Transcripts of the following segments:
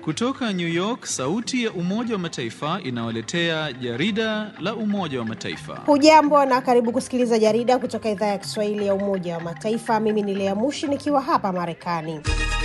Kutoka New York, sauti ya Umoja wa Mataifa inawaletea jarida la Umoja wa Mataifa. Hujambo na karibu kusikiliza jarida kutoka idhaa ya Kiswahili ya Umoja wa Mataifa. Mimi ni Lea Mushi nikiwa hapa Marekani.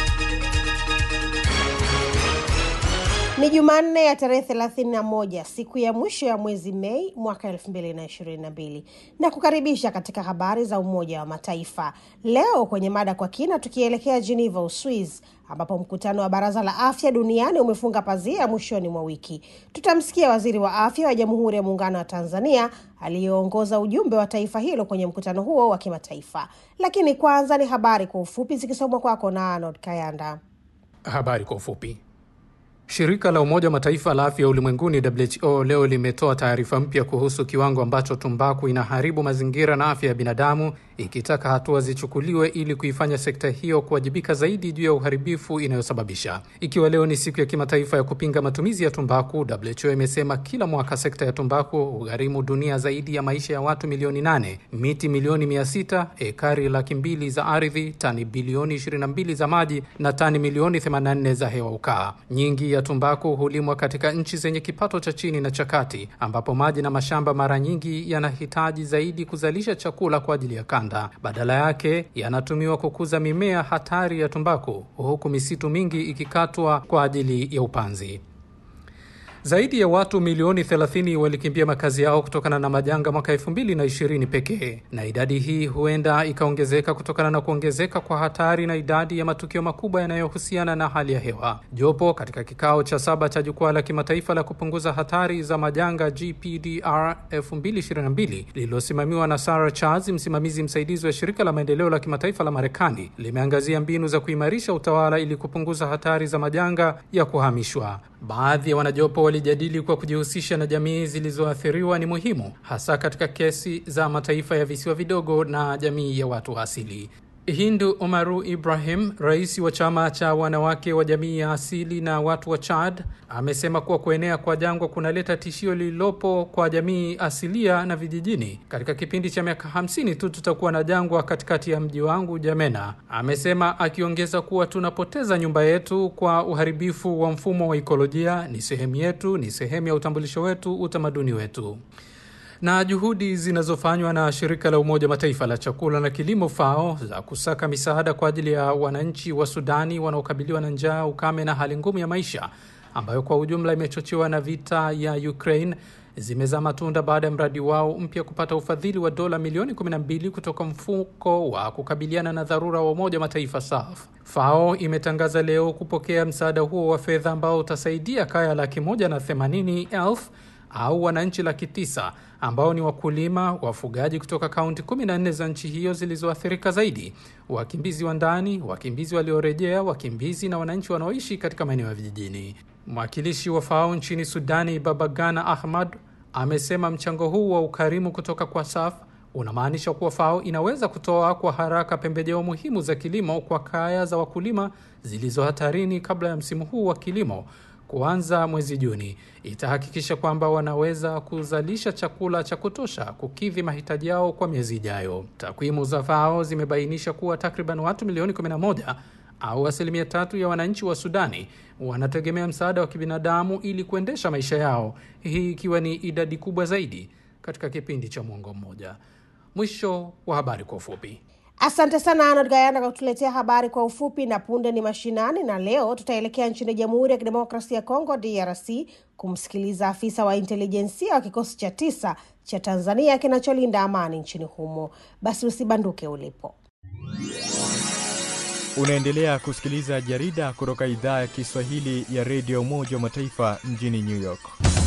Ni Jumanne ya tarehe 31 siku ya mwisho ya mwezi Mei mwaka 2022 na kukaribisha katika habari za Umoja wa Mataifa. Leo kwenye mada kwa kina, tukielekea Geneva, Uswiz, ambapo mkutano wa Baraza la Afya Duniani umefunga pazia mwishoni mwa wiki. Tutamsikia waziri wa afya wa Jamhuri ya Muungano wa Tanzania aliyeongoza ujumbe wa taifa hilo kwenye mkutano huo wa kimataifa. Lakini kwanza ni habari kwa ufupi zikisomwa kwako na Arnold Kayanda. Habari kwa ufupi. Shirika la Umoja wa Mataifa la afya ulimwenguni WHO leo limetoa taarifa mpya kuhusu kiwango ambacho tumbaku inaharibu mazingira na afya ya binadamu, ikitaka hatua zichukuliwe ili kuifanya sekta hiyo kuwajibika zaidi juu ya uharibifu inayosababisha. Ikiwa leo ni siku ya kimataifa ya kupinga matumizi ya tumbaku, WHO imesema kila mwaka sekta ya tumbaku hugharimu dunia zaidi ya maisha ya watu milioni nane, miti milioni mia sita, ekari laki mbili za ardhi, tani bilioni 22 za maji na tani milioni 84 za hewa ukaa. Nyingi ya tumbaku hulimwa katika nchi zenye kipato cha chini na cha kati, ambapo maji na mashamba mara nyingi yanahitaji zaidi kuzalisha chakula kwa ajili ya kanda. Badala yake yanatumiwa kukuza mimea hatari ya tumbaku, huku misitu mingi ikikatwa kwa ajili ya upanzi. Zaidi ya watu milioni 30 walikimbia makazi yao kutokana na majanga mwaka 2020 pekee, na idadi hii huenda ikaongezeka kutokana na kuongezeka kwa hatari na idadi ya matukio makubwa yanayohusiana na hali ya hewa. Jopo katika kikao cha saba cha jukwaa la kimataifa la kupunguza hatari za majanga GPDR 2022 lililosimamiwa na Sarah Charles, msimamizi msaidizi wa shirika la maendeleo la kimataifa la Marekani, limeangazia mbinu za kuimarisha utawala ili kupunguza hatari za majanga ya kuhamishwa. Baadhi ya wanajopo walijadili kwa kujihusisha na jamii zilizoathiriwa ni muhimu, hasa katika kesi za mataifa ya visiwa vidogo na jamii ya watu wa asili. Hindu Omaru Ibrahim, rais wa chama cha wanawake wa jamii ya asili na watu wa Chad, amesema kuwa kuenea kwa jangwa kunaleta tishio lililopo kwa jamii asilia na vijijini. Katika kipindi cha miaka hamsini tu tutakuwa na jangwa katikati ya mji wangu Jamena, amesema, akiongeza kuwa tunapoteza nyumba yetu kwa uharibifu wa mfumo wa ikolojia. Ni sehemu yetu, ni sehemu ya utambulisho wetu, utamaduni wetu na juhudi zinazofanywa na shirika la Umoja Mataifa la chakula na kilimo FAO za kusaka misaada kwa ajili ya wananchi wa Sudani wanaokabiliwa na njaa, ukame na hali ngumu ya maisha ambayo kwa ujumla imechochewa na vita ya Ukraine zimezaa matunda baada ya mradi wao mpya kupata ufadhili wa dola milioni 12 kutoka mfuko wa kukabiliana na dharura wa Umoja Mataifa SAF. FAO imetangaza leo kupokea msaada huo wa fedha ambao utasaidia kaya laki moja na themanini elfu au wananchi laki tisa ambao ni wakulima, wafugaji kutoka kaunti 14 za nchi hiyo zilizoathirika zaidi, wakimbizi wa ndani, wakimbizi waliorejea, wakimbizi na wananchi wanaoishi katika maeneo ya vijijini. Mwakilishi wa FAO nchini Sudani, Babagana Ahmad, amesema mchango huu wa ukarimu kutoka kwa SAF unamaanisha kuwa FAO inaweza kutoa kwa haraka pembejeo muhimu za kilimo kwa kaya za wakulima zilizo hatarini kabla ya msimu huu wa kilimo kuanza mwezi Juni. Itahakikisha kwamba wanaweza kuzalisha chakula cha kutosha kukidhi mahitaji yao kwa miezi ijayo. Takwimu za FAO zimebainisha kuwa takriban watu milioni 11 au asilimia tatu ya wananchi wa Sudani wanategemea msaada wa kibinadamu ili kuendesha maisha yao, hii ikiwa ni idadi kubwa zaidi katika kipindi cha mwongo mmoja. Mwisho wa habari kwa ufupi. Asante sana Arnold Gayana kwa kutuletea habari kwa ufupi. Na punde ni mashinani, na leo tutaelekea nchini Jamhuri ya Kidemokrasia ya Kongo, DRC, kumsikiliza afisa wa intelijensia wa kikosi cha tisa cha Tanzania kinacholinda amani nchini humo. Basi usibanduke ulipo. Unaendelea kusikiliza jarida kutoka idhaa ya Kiswahili ya redio Umoja wa Mataifa mjini New York.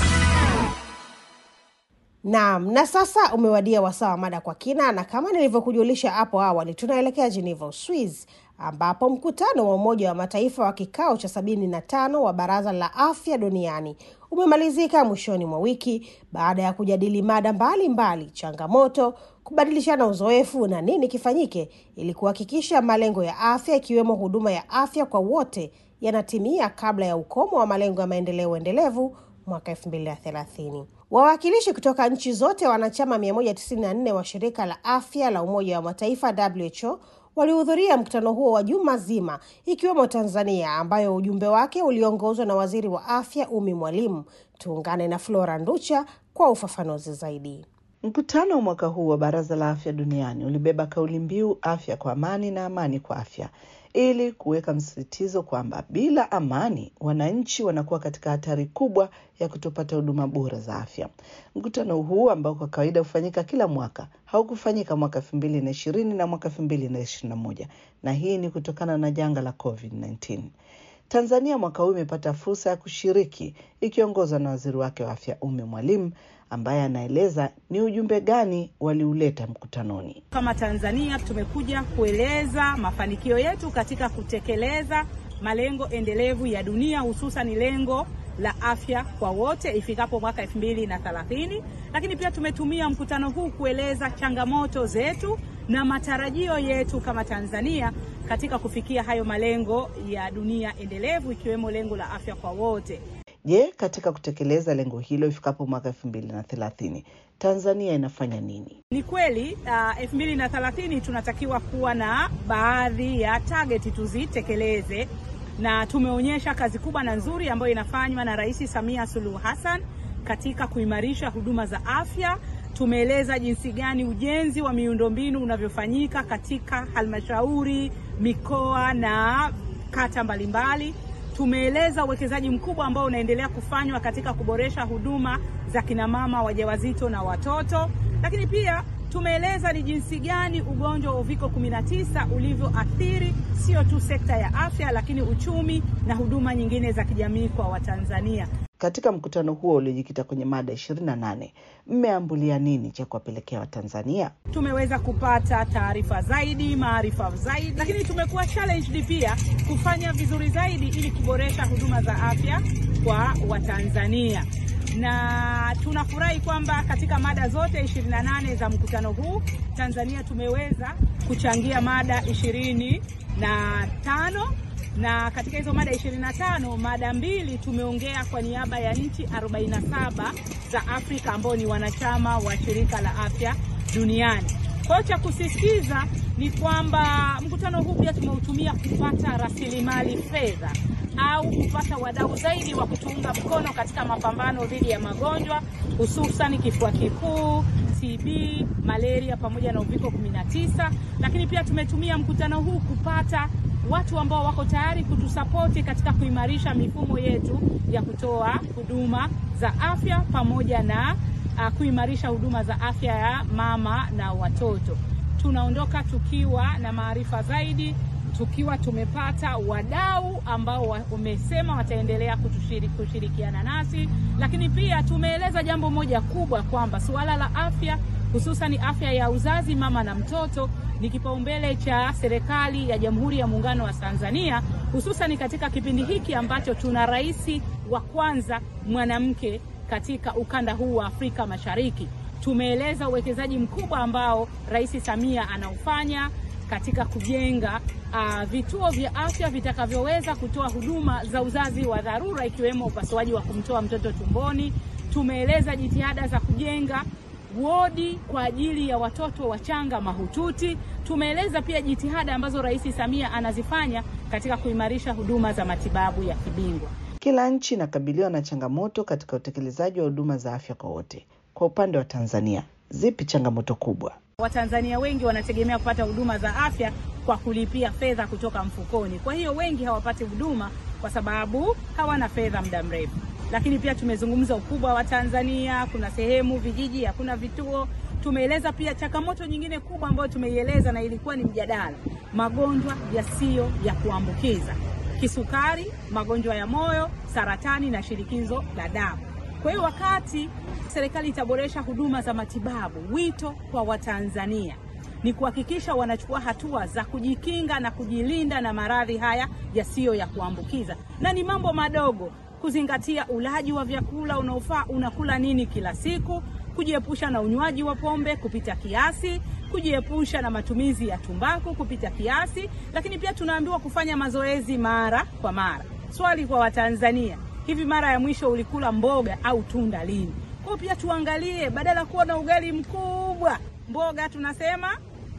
Naam, na sasa umewadia wasaa wa mada kwa kina, na kama nilivyokujulisha hapo awali, tunaelekea Geneva, Uswiz, ambapo mkutano wa Umoja wa Mataifa wa kikao cha sabini na tano wa Baraza la Afya Duniani umemalizika mwishoni mwa wiki baada ya kujadili mada mbalimbali, changamoto, kubadilishana uzoefu na nini kifanyike ili kuhakikisha malengo ya afya ikiwemo huduma ya afya kwa wote yanatimia kabla ya ukomo wa malengo ya maendeleo endelevu mwaka 2030. Wawakilishi kutoka nchi zote wanachama 194 wa shirika la afya la Umoja wa Mataifa WHO walihudhuria mkutano huo wa juma zima, ikiwemo Tanzania ambayo ujumbe wake uliongozwa na waziri wa afya Umi Mwalimu. Tuungane na Flora Nducha kwa ufafanuzi zaidi. Mkutano wa mwaka huu wa Baraza la Afya Duniani ulibeba kauli mbiu afya kwa amani na amani kwa afya, ili kuweka msisitizo kwamba bila amani wananchi wanakuwa katika hatari kubwa ya kutopata huduma bora za afya. Mkutano huu ambao kwa kawaida hufanyika kila mwaka haukufanyika mwaka elfu mbili na ishirini na mwaka elfu mbili na ishirini na moja na hii ni kutokana na janga la COVID-19. Tanzania mwaka huu imepata fursa ya kushiriki ikiongozwa na waziri wake wa afya Umi Mwalimu ambaye anaeleza ni ujumbe gani waliuleta mkutanoni. Kama Tanzania tumekuja kueleza mafanikio yetu katika kutekeleza malengo endelevu ya dunia, hususan lengo la afya kwa wote ifikapo mwaka elfu mbili na thelathini. Lakini pia tumetumia mkutano huu kueleza changamoto zetu na matarajio yetu kama Tanzania katika kufikia hayo malengo ya dunia endelevu ikiwemo lengo la afya kwa wote. Je, katika kutekeleza lengo hilo ifikapo mwaka elfu mbili na thelathini Tanzania inafanya nini? Ni kweli elfu mbili na thelathini tunatakiwa kuwa na baadhi ya target tuzitekeleze, na tumeonyesha kazi kubwa na nzuri ambayo inafanywa na Rais Samia Suluhu Hassan katika kuimarisha huduma za afya. Tumeeleza jinsi gani ujenzi wa miundombinu unavyofanyika katika halmashauri, mikoa na kata mbalimbali. Tumeeleza uwekezaji mkubwa ambao unaendelea kufanywa katika kuboresha huduma za kinamama wajawazito na watoto, lakini pia tumeeleza ni jinsi gani ugonjwa wa uviko 19 ulivyoathiri sio tu sekta ya afya, lakini uchumi na huduma nyingine za kijamii kwa Watanzania. Katika mkutano huo uliojikita kwenye mada ishirini na nane mmeambulia nini cha kuwapelekea Watanzania? Tumeweza kupata taarifa zaidi, maarifa zaidi, lakini tumekuwa challenged pia kufanya vizuri zaidi ili kuboresha huduma za afya kwa Watanzania na tunafurahi kwamba katika mada zote 28 za mkutano huu Tanzania tumeweza kuchangia mada ishirini na tano na katika hizo mada 25 mada mbili tumeongea kwa niaba ya nchi 47 za Afrika ambao ni wanachama wa shirika la afya duniani. Kwa hiyo cha kusisitiza ni kwamba mkutano huu pia tumeutumia kupata rasilimali fedha au kupata wadau zaidi wa kutuunga mkono katika mapambano dhidi ya magonjwa hususan kifua kikuu, TB, malaria pamoja na uviko 19, lakini pia tumetumia mkutano huu kupata watu ambao wako tayari kutusapoti katika kuimarisha mifumo yetu ya kutoa huduma za afya pamoja na uh, kuimarisha huduma za afya ya mama na watoto. Tunaondoka tukiwa na maarifa zaidi, tukiwa tumepata wadau ambao wamesema wataendelea kutushiri, kushirikiana nasi, lakini pia tumeeleza jambo moja kubwa kwamba suala la afya hususan afya ya uzazi mama na mtoto ni kipaumbele cha serikali ya Jamhuri ya Muungano wa Tanzania, hususan katika kipindi hiki ambacho tuna rais wa kwanza mwanamke katika ukanda huu wa Afrika Mashariki. Tumeeleza uwekezaji mkubwa ambao Rais Samia anaufanya katika kujenga uh, vituo vya afya vitakavyoweza kutoa huduma za uzazi wa dharura ikiwemo upasuaji wa kumtoa mtoto tumboni. Tumeeleza jitihada za kujenga wodi kwa ajili ya watoto wachanga mahututi. Tumeeleza pia jitihada ambazo Rais Samia anazifanya katika kuimarisha huduma za matibabu ya kibingwa. Kila nchi inakabiliwa na changamoto katika utekelezaji wa huduma za afya kwa wote. Kwa upande wa Tanzania, zipi changamoto kubwa? Watanzania wengi wanategemea kupata huduma za afya kwa kulipia fedha kutoka mfukoni. Kwa hiyo wengi hawapati huduma kwa sababu hawana fedha muda mrefu. Lakini pia tumezungumza ukubwa wa Tanzania, kuna sehemu vijiji hakuna vituo. Tumeeleza pia changamoto nyingine kubwa ambayo tumeieleza na ilikuwa ni mjadala, magonjwa yasiyo ya kuambukiza, kisukari, magonjwa ya moyo, saratani na shinikizo la damu. Kwa hiyo wakati serikali itaboresha huduma za matibabu, wito kwa Watanzania ni kuhakikisha wanachukua hatua za kujikinga na kujilinda na maradhi haya yasiyo ya kuambukiza, na ni mambo madogo kuzingatia ulaji wa vyakula unaofaa, unakula nini kila siku, kujiepusha na unywaji wa pombe kupita kiasi, kujiepusha na matumizi ya tumbaku kupita kiasi, lakini pia tunaambiwa kufanya mazoezi mara kwa mara. Swali kwa Watanzania, hivi mara ya mwisho ulikula mboga au tunda lini? Kwa pia tuangalie, badala ya kuwa na ugali mkubwa, mboga tunasema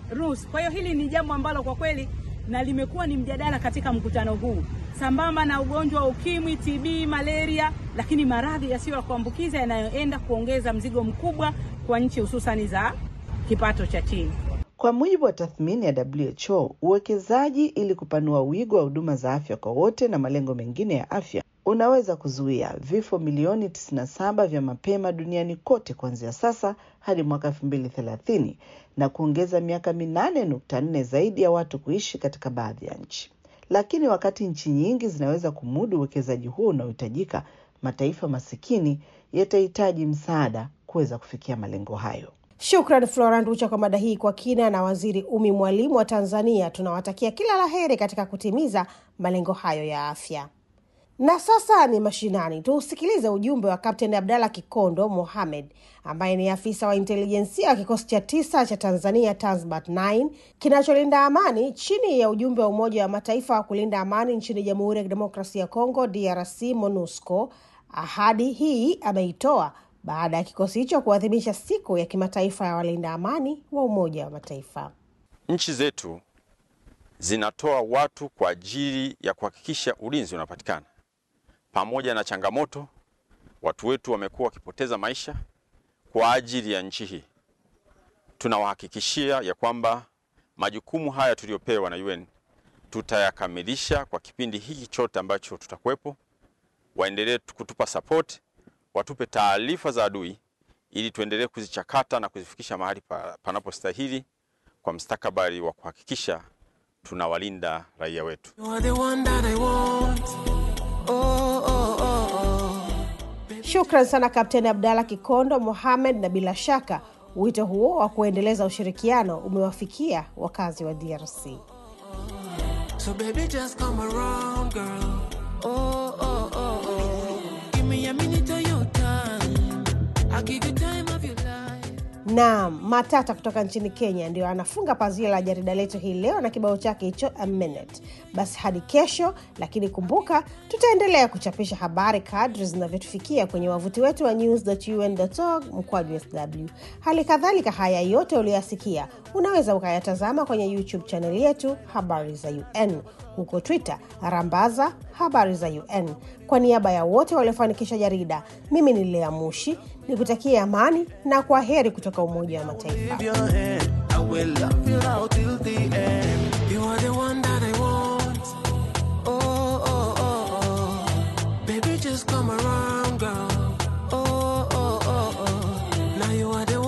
rules. Kwa hiyo hili ni jambo ambalo kwa kweli na limekuwa ni mjadala katika mkutano huu, sambamba na ugonjwa wa ukimwi, TB, malaria, lakini maradhi yasiyo ya kuambukiza yanayoenda kuongeza mzigo mkubwa kwa nchi hususani za kipato cha chini. Kwa mujibu wa tathmini ya WHO, uwekezaji ili kupanua wigo wa huduma za afya kwa wote na malengo mengine ya afya unaweza kuzuia vifo milioni 97 vya mapema duniani kote kuanzia sasa hadi mwaka 2030 na kuongeza miaka minane nukta nne zaidi ya watu kuishi katika baadhi ya nchi. Lakini wakati nchi nyingi zinaweza kumudu uwekezaji huo unaohitajika, mataifa masikini yatahitaji msaada kuweza kufikia malengo hayo. Shukran Flora Nducha kwa mada hii kwa kina, na Waziri Umi Mwalimu wa Tanzania. Tunawatakia kila la heri katika kutimiza malengo hayo ya afya. Na sasa ni mashinani, tuusikilize ujumbe wa Kapteni Abdalla Kikondo Mohamed ambaye ni afisa wa intelijensia wa kikosi cha tisa cha Tanzania Tanzbat 9 kinacholinda amani chini ya ujumbe wa Umoja wa Mataifa wa kulinda amani nchini Jamhuri ya Kidemokrasia ya Kongo DRC MONUSCO. Ahadi hii ameitoa baada ya kikosi hicho kuadhimisha siku ya kimataifa ya walinda amani wa Umoja wa Mataifa. Nchi zetu zinatoa watu kwa ajili ya kuhakikisha ulinzi unapatikana. Pamoja na changamoto, watu wetu wamekuwa wakipoteza maisha kwa ajili ya nchi hii. Tunawahakikishia ya kwamba majukumu haya tuliyopewa na UN tutayakamilisha kwa kipindi hiki chote ambacho tutakuwepo. Waendelee kutupa support, watupe taarifa za adui ili tuendelee kuzichakata na kuzifikisha mahali pa, panapostahili kwa mstakabali wa kuhakikisha tunawalinda raia wetu. Shukran sana Kapteni Abdalla Kikondo Mohamed, na bila shaka wito huo wa kuendeleza ushirikiano umewafikia wakazi wa DRC. So baby, just come around, girl. Oh, oh, oh, oh. Give me a minute of your time. I'll give you time of your life. Naam, Matata kutoka nchini Kenya ndio anafunga pazia la jarida letu hii leo na kibao chake hicho a minute. Basi hadi kesho, lakini kumbuka, tutaendelea kuchapisha habari kadri zinavyotufikia kwenye wavuti wetu wa news.un.org mkwaju sw. Hali kadhalika, haya yote uliyoyasikia unaweza ukayatazama kwenye YouTube chaneli yetu habari za UN, huko Twitter rambaza habari za UN. Kwa niaba ya wote waliofanikisha jarida, mimi ni Lea Mushi nikutakia amani na kwa heri kutoka Umoja wa Mataifa. Wave your hand. I will love you now till the end. You are the one that I want. Oh, oh, oh, oh. Baby, just come around, girl. Oh, oh, oh, oh. Now you are the